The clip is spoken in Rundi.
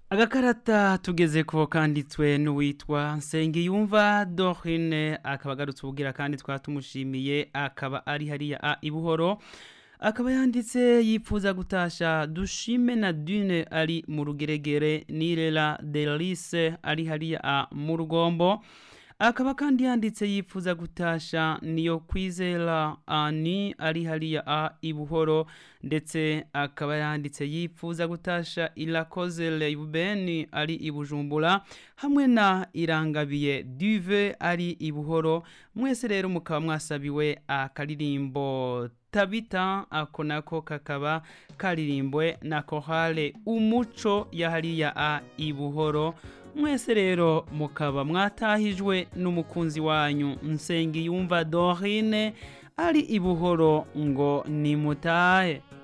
agakarata tugeze ko kanditswe n'uwitwa nsengiyumva dorine akaba agarutse ubugira kandi twaba tumushimiye akaba ari hariya a ibuhoro akaba yanditse yipfuza gutasha dushime na dune ari mu rugeregere nirera delise ari hariya a mu rugombo akaba kandi yanditse yipfuza gutasha niyo kwizera ani ari hariya a ibuhoro ndetse akaba yanditse yipfuza gutasha irakoze leibeni ari ibujumbura hamwe na irangabiye duve ari ibuhoro mwese rero mukaba mwasabiwe akaririmbo tabita ako nako kakaba karirimbwe na kohale umuco ya hariya a ibuhoro mwese rero mukaba mwatahijwe n'umukunzi wanyu nsengiyumva dorine ari ibuhoro ngo nimutahe